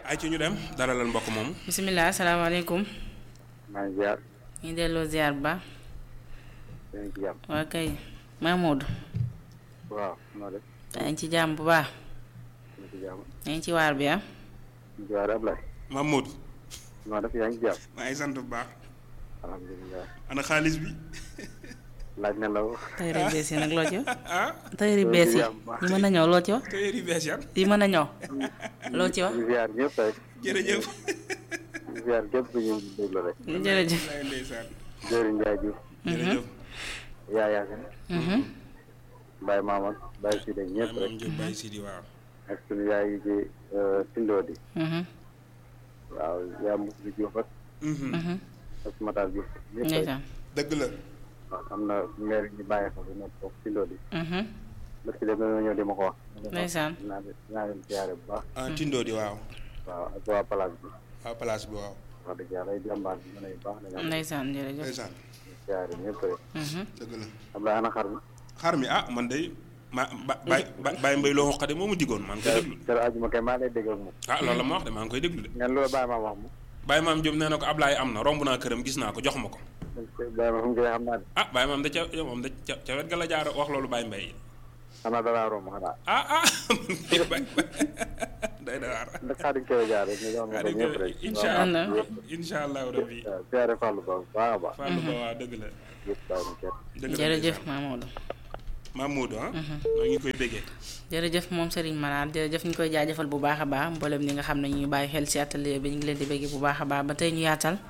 ay ci ñu dem dalalal mbokk moomu. bisimilah asalaamaaleykum. maa ngi ziar. ñu delloo ziar bu baax. yaa ngi ci jàmm. waa kay Mahmoud. waaw noo def. yaa ngi ci jàmm bu baax. yaa ngi ci jàmm. yaa ngi ci waar bi ah. ñu ngi ziar Ablaye. Mahmoud. noo def yaa ngi ci jàmm. maa ngi sant bu baax. alhamdulilah. ana xaalis bi. laaj na la tayri bees yi nag loo ci wax. ah. tayri bees yi yi mën a ñëw loo ci wax. te yëri bees yan. yi mën a ñëw. loo ci wax. ñu ziar ñëpp rek. jërëjëf. ñu ziar képp ku ñu déglu rek. jërëjëf. lay ndeysaan. Jëriñ Ndiaye Diouf. jërëjëf. yaa Yaasin. Mhm. Baye Mamadou. Baye Sida ñëpp maam rek. Diop Baye Sidi waaw. ak sunu yaay yi ci Tindoo di. Mhm. waaw yaa Moussa Diouf ak Mhm. ak Matar Diouf. ñëpp rek. ndeysaan. dëgg la. waaw am na maire ñu bàyyi fa bu nekk foofu Tindoo di. Mhm. parce que dem na ñëw di ma ko wax. ndeysaan. naa leen naa leen ziare bu baax. ah Tindo di waaw. waaw ak waa place bi. waaw place bi waaw. wax dëgg yàlla ay jàmbaar bi mën a yu baax dañoo am ndeysaan jërëjëf. ndeysaan. ziare ñëpp rek. Mhm. dëgg la. Ablaye ana xar mi. xar mi ah man day ma ba Baye Baye Mbaye loo xoqade moo ma digoon maa ngi koy déglu. keroog àjjuma kay maa lay dégg ak moom. ah loolu la ma wax de maa ngi koy déglu de. ngeen loolu bàyyi ma wax mu. Baye maam Diop nee na ko Ablaye am na romb naa këram gis naa ko jox ma ko. bàyyi ma fu mu koy xam naa de. ah Baye maam da ca moom da ca ca wet ga la jaar wax loolu Baye Mbaye. xanaa dalaa romb xanaa. ah ah Baye day daar. ndax xaadim koy jaar rek ñu doon ko ñëpp rek. incha waaw. allah incha allahu rabbi. waaw ziare Fallou Ba bu baax a baax. Fallou Ba waa dëgg la. yëpp bàyyi ma kenn. dëgg la jërëjëf Mamadou. Mamadou ah. maa ngi koy béggee. jërëjëf moom Serigne Manar jërëjëf ñu koy jaajëfal bu baax a baax mboolem ñi nga xam ne ñu ngi bàyyi xel ci atelier bi ñu ngi leen di bëgg bu baax a baax ba tey ñu yaatal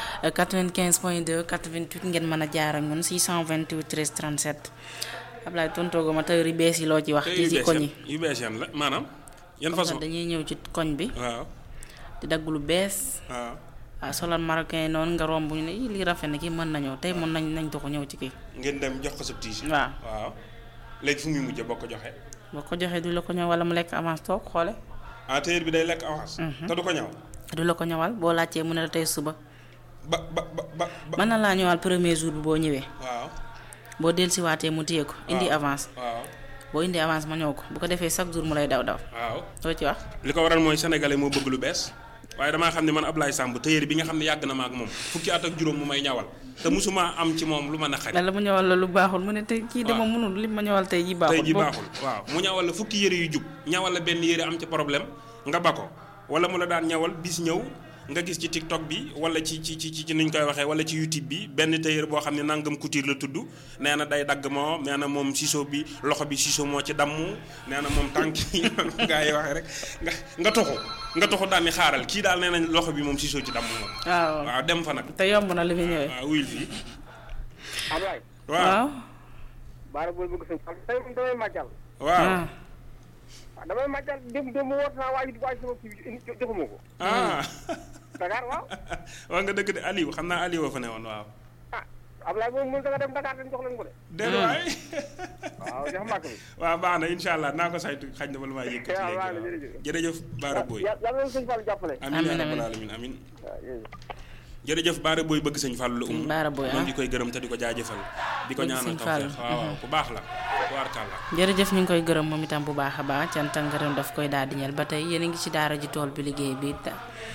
95 point 2 88 ngeen mën a jaar ak ñun 628 13 37 Ablaye tontoogu ma tey yu bees yi loo ci wax. te ci yu ci bees koñ yan yi. yu bees yan la maanaam. yan façon dañuy ñëw ci koñ bi waaw di dagg lu bees waaw. waaw solal marocain yi noonu nga romb ñu ne ii lii rafet na kii mën nañoo tey mën nañ nañ doxu ñëw ci kii. ngeen dem jox ko sa tiis. waaw waaw léegi fu muy mujjee boo ko joxee. boo ko joxee du la ko ñëw wala mu lekk avance toog xoole ah tailleur bi day lekk avance. te du ko ñaw. du la ko ñëwal boo laajtee mu ne la tey suba ba ba ba ba ba. mën na laa ñëwal premier jour bi boo ñëwee waaw boo dellusiwaatee mu téye ko indi waaw. avance waaw boo indi avance ma ñëw ko bu ko defee chaque jour mu lay daw daw waaw. loo ci wax li ko waral mooy sénégalais moo bëgg lu bees waaye damaa xam ne man Ablaye Samb tailleur bi nga xam ne yàgg na ma ak moom fukki at ak juróom mu may ñawal te musuma am ci moom lu ma naqari. la mu ñëwal la lu baaxul mu ne tey kii dama waaw. mënul li ma ñëwal tey ji tey baaxul ji boo- baaxul waaw mu ñawal la fukki yëre yu jub ñawal la benn yëre am ci problème nga ba ko wala mu la daan ñawal bis ñëw nga gis ci TikTok bi wala ci ci ci ci niñ koy waxee wala ci YouTube bi benn tailleur boo xam ne nangam couture la tudd nee na day dagg moo nee na moom ciseau bi loxo bi ciseau moo ci damm nee na moom tànk yi gaa yi waxee rek nga nga toxu nga toxu daal ni xaaral kii daal nee nañ loxo bi moom ciseau ci damm moom waaw waaw dem fa nag te yomb na li muy ñëwee waaw wuyul fii Ablaye. waaw waaw baara booy bëgg sëñ Fallou tey moom damay màccal. waaw ah waaw damay màccal dem dem mu woote naa waaj waaj sama kii bi joxuma ko. ah Dakar waaw. wax nga dëgg de Aliou xam naa Aliou fa ne woon waaw ah Ablaye moom mën nga dem Dakar dañ jox leen ko de. déedéet waay waaw jox màkk bi. waaw baax na incha allah naa ko saytu xaj na bala maa yëkkati waaw léegi waaw waaw jërëjëf. jërëjëf Baara Boy yàlla yàlla na sëñ Fallou jàppale. amin Amiin, ya amiin. rabbal alamin amin waaw jërëjëf. jërëjëf Baara Boy bëgg sëñ Fallou la um Baara Boy, moom ah. di koy gërëm te di ko jaajëfal di ko Bëgg ñaanal sëñ tawfeex Fallou. waaw waaw ku baax la tubaarkàlla jërëjëf ñu ngi koy gërëm moom itam bu baax a baax cant ak ngërëm daf koy daal di ñeel ba tey yéen a ngi ci daara ji tool bi liggéey bi ta-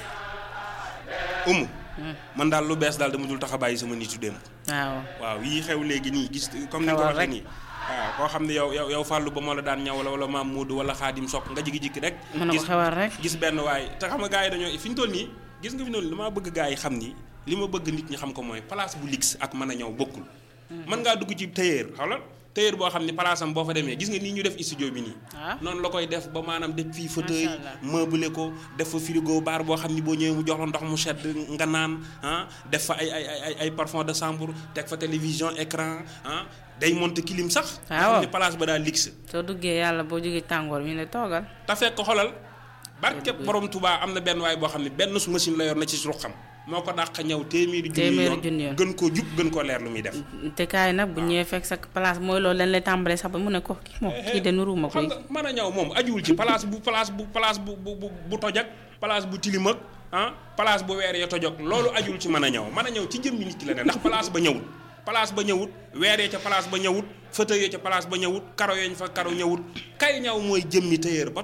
umu man daal lu bees daal dama dul tax a bàyyi sama nitu démb waaw waaw yii xew léegi nii gis comme ni nga ko Xewal waxee rek. nii waaw koo xam ne yow yow yow Fallou ba moo la daan ñaw wala wala maam Moodu wala Xaadim Sock nga jigi-jikki rek mën na ko gis xewal rek gis benn waay te xam nga gars yi dañoo fi ñu toll nii gis nga fi noonu damaa bëgg gars yi xam ni li ma bëgg nit ñi xam ko mooy place bu lix ak mën a ñëw bokkul mën ngaa dugg ci tailleur xawla tailleur boo xam ne place am boo fa demee gis nga nii ñu def studio bi nii ah noonu la koy def ba maanaam def fii fauteuil Macha Allah. meublé ko def fa frigo bar boo xam ni boo ñëwee mu jox la ndox mu sedd nga naan ah def fa ay ay ay ay ay parfum de chambre teg fa télévision écran ah day monter clim sax nga xam Waaw. ne place ba daal lix soo duggee yàlla boo jógee tàngoor ñu ne toogal te fekk xolal barke borom Touba am na benn waay boo xam ne benn su machine la yor na ci su xam moo ko dàq ñëw téeméeri junni Téeméeri junni yoon yoon. gën koo jub gën koo leer lu muy def te kaay nag bu ñëwee fekk sa place mooy loolu leen lay tàmbalee sax ba mu ne ko kii moom kii de nuruma ko xam nga mën a ñëw moom ajuwul ci place bu place bu place bu bu bu bu toj ak place bu tilim ak ah place bu weer ya toj ak loolu ajuwul ci mën a ñëw mën a ñëw ci jëmmi nit ki la ne ndax place ba ñëwut place ba ñëwut weer ya ca place ba ñëwut fauteuil ya ca place ba ñëwut karo yañ fa karo ñëwut kay ñëw mooy jëmmi tailleur ba toog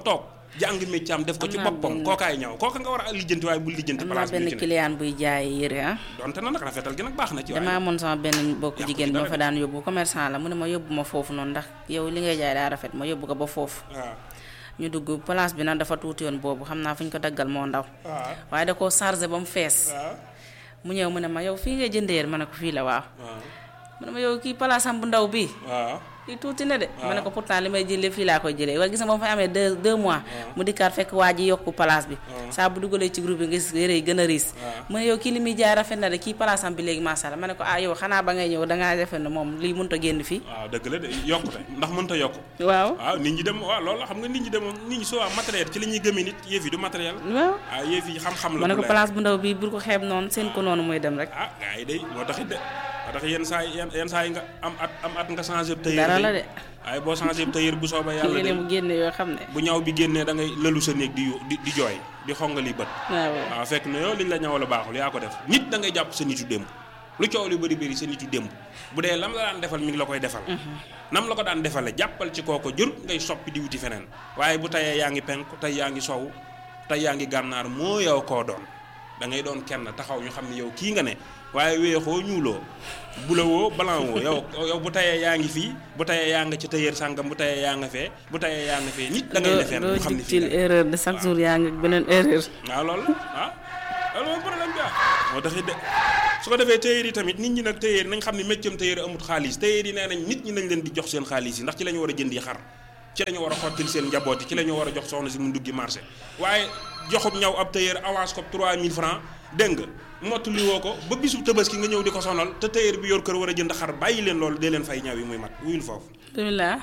jàng métier am def ko ci Am naa boppam benn- kookaay ñaw kooka nga war a lijjanti waaye bul lijjanti am naa place bi benn ñu ci ne client buy jaay yére ah donte na nag rafetal gi nag baax na ci damaa waaye amoon sama benn mbokk Yàqu ci jigéen dara ba fa daan yóbbu commerçant la mu ne ma yóbbu ma foofu noonu ndax yow li ngay jaay daa rafet ma yóbbu ko ba foofu waaw ñu dugg place bi nag dafa tuuti yoon boobu xam naa fu ñu ko daggal moo ndaw waaw waaye da koo chargé ba mu fees waaw mu ñëw mu ne ma yow fii ngay jëndee ma ne ko fii la waaw waaw mu ne ma yow kii place am bu ndaw bii waaw kii tuuti na de ma ne ko pourtant li may jëlee fii laa koy jëlee waaye gis nga ba mu fa amee deux deux mois mu dikkaat fekk waa ji yokku place bi saa bu dugalee ci groupe bi nga gis yére yi gën a riis mu ne yow kii li muy jaay rafet na de kii place am bi léegi macha allah ma ne ko ah yow xanaa ba ngay ñëw dangaa defe ne moom lii mënut a génn fii waaw dëgg la de yokkute ndax mënta yokku waaw waaw nit ñi dem waaw loolu xam nga nit ñi dem nit ñi souvent matériel ci la ñuy gëmee nit yëf yi du matériel waaw waaw yëf yi xam-xam la ma ne bu ko leer. place bu ndaw bii bul ko xeeb noonu seen ko noonu muy dem rek ah gars yi day moo taxit de moo tax yenn saa yi yenn yenn saa yi nga am at am at nga changé tailleur dara day. la de waaye boo changé tailleur bu soobee yàlla léeg-léeg de mu génne yoo xam ne bu ñaw bi génnee da ngay lëlu sa néeg di yu- di di jooy di xongali bët waaw waaw fekk na yow liñ la ñawal a baaxul yaa ko def nit da ngay jàpp sa nitu démb lu coow li bëri bëri sa nitu démb bu dee lam la daan defal mi ngi la koy defal nam la ko daan defale jàppal ci kooko jur ngay soppi di wuti feneen waaye bu tayee yaa ngi penk tey yaa ngi sow tey yaa ngi gànnaar moo yow koo doon da ngay doon kenn taxaw ñu xam ne yow kii nga ne waaye weexoo ñuuloo bulawoo blanc woo yow yow bu tayee yaa ngi fii bu tayee yaa nga ci tailleur sàngam bu tayee yaa nga fee bu tayee yaa nga fee nit da ngay defee doo ñu xam ne jug fii ci nga ne. erreur de chaque jour yaa ngi ak beneen erreur waaw loolu ah loolu mooy problème bi ah moo tax it de su ko defee tailleur yi tamit nit ñi nag tailleur nañ xam ne métier tailleur amut xaalis tailleur yi nee nañ nit ñi nañ leen di jox seen xaalis yi ndax ci la ñu war a jëndi xar ci la ñu war a xottil seen njaboot yi ci la ñu war a jox soxna si mu duggi marché waaye joxub ñaw ab tailleur avance ko 3000 francs dégg nga mottali woo ko ba bisu tabaski nga ñëw di ko sonal te tailleur bi yor kër war a jënd xar bàyyi leen loolu dee leen fay ñaw yi muy mat wuyul foofu bismillah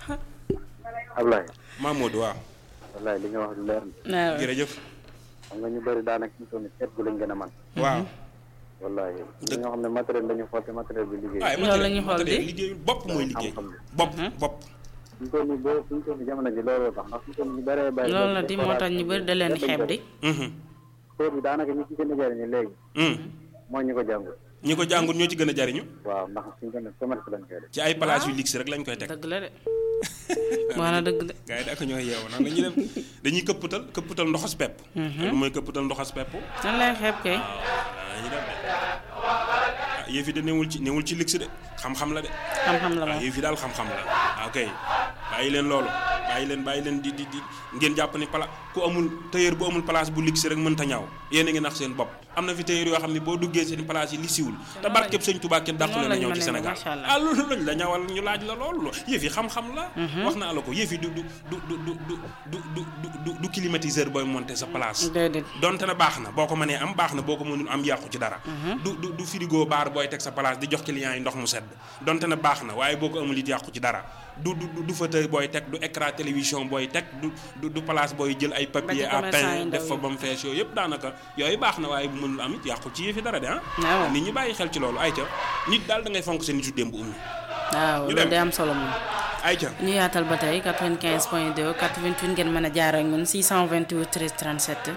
Ablaye Mamadou waaw wallaay li nga wax lu leer na waaw jërëjëf xam nga ñu bëri daanaka ñu toll nii seet gu lañ gën a man waaw wallaay ñi nga xam ne matériel la ñu xool te matériel bi liggéey waaye Loolu la ñuy xool matériel di. liggéeyul bopp mooy liggéey xam-xam bi. bopp bopp suñu toll nii boo suñu toll nii jamono ji looloo tax ndax suñu toll nii ñu bëree bëri loolu la di moo tax ñu bëri da leen di xeeb di Mhm. sóor bi daanaka ñi ci gën a jëriñu léegi Mhm. mooy ñu ko jàngul ñi ko jàngul ñoo ci gën a jariñu waaw ndax suñu toll nii commerce lañ koy def ci ay place yu luxe rek lañ koy teg dëgg la de wax na dëgg de gars yi da ak ñooy yeewu nan la ñuy dem dañuy këpputal këpputal ndoxas pepp lu mooy këpputal ndoxas pepp nan lay xeeb kay dañuy dem de ah yëf yi de newul ci newul ci luxe de xam-xam la de xam-xam la waaw moom yëf yi daal xam-xam la waaw ok bàyyi leen loolu bàyyi leen bàyyi leen di di di ngeen jàpp ni pala ku amul tailleur bu amul place bu luxe rek mënta ñaaw yéen a ngi nax seen bopp am na fi tailleur yoo xam ne boo duggee seen place yi li siwul te barkeb sëñ Tuubaa kenn dàqu noonu leen a lañ ñëw ci mënee Sénégal macha allah. ah loolu lañ la ñawal ñu laaj la loolu yëf yi xam-xam la wax naa la ko yëf yi du du du du du du du du du du climatiseur booy monter sa place déedéet donte na baax na boo ko mënee am baax na boo ko mënul am yàqu ci dara du du du frigo baar booy teg sa place di jox client yi ndox mu sedd donte na baax na waaye boo ko amul it yàqu ci dara du du du fauteuil booy teg du écran télévision booy teg du du du place booy jël ay papier à commerçant yi peindre ndaw def fa yi. ba mu fees yooyu yëpp daanaka yooyu baax na waaye bu mënul am it yàqu ci yëfi dara de ah waaw. nit ñi bàyyi xel ci loolu ay ca nit daal da ngay fonk sa nitu démb ummi waaw ñu loolu dem. day am solo moom ay ca ñu yaatal ba tey 95 point 2 88 ngeen mën a jaar ak ñun 628 13 37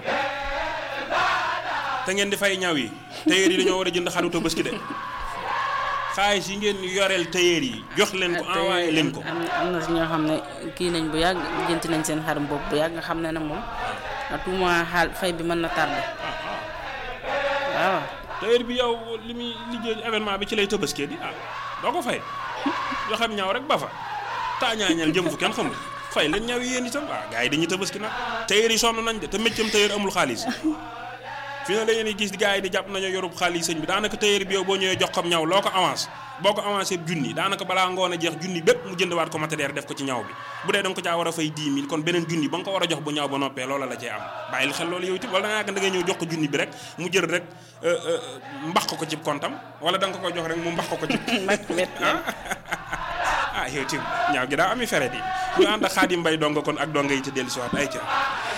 te ngeen di fay ñaw yi tailleur yi dañoo war a jënd xaru tabaski de xaalis yi ngeen yoreel tailleur yi jox leen ko envoyé leen ko am am na si ñoo xam ne kii nañ bu yàgg jënti nañ seen xarum bopp bu yàgg nga xam ne ne moom à tout moment xaal fay bi mën na tardé waaw tailleur bi yow li muy liggéey événement bi ci lay tëbaskee di ah doo ko fay joxem ñaw rek ba fa taañaañal jëm fu kenn xamul fay leen ñaw yi yéen itam ah gars yi dañuy tëbaski nag tailleur yi sonn nañ de te méccam tailleur amul xaalis fi ne dañu gis gars yi di jàpp nañoo yorub xaalis sëñ bi daanaka tailleur bi yow boo ñëwee jox ko ñaw loo ko avance boo ko avancé junni daanaka balaa ngoon a jeex junni bépp mu jëndwaat ko matériel def ko ci ñaw bi bu dee da nga ko caa war a fay 10 000 kon beneen junni ba nga ko war a jox bu ñaw ba noppee loola la cee am bàyyil xel loolu yow itam wala da nga yàgg da ngay ñëw jox ko junni bi rek mu jël rek euh, euh, mbax ko ko ci kontam wala da nga ko koy jox rek mu mbax ko ko ci mbàkk wet ah yow itam ñaaw gi daa ami fere di ñu ànd ak Xaadim Mbay donga kon ak donga yi ci dellu siwaat ay ca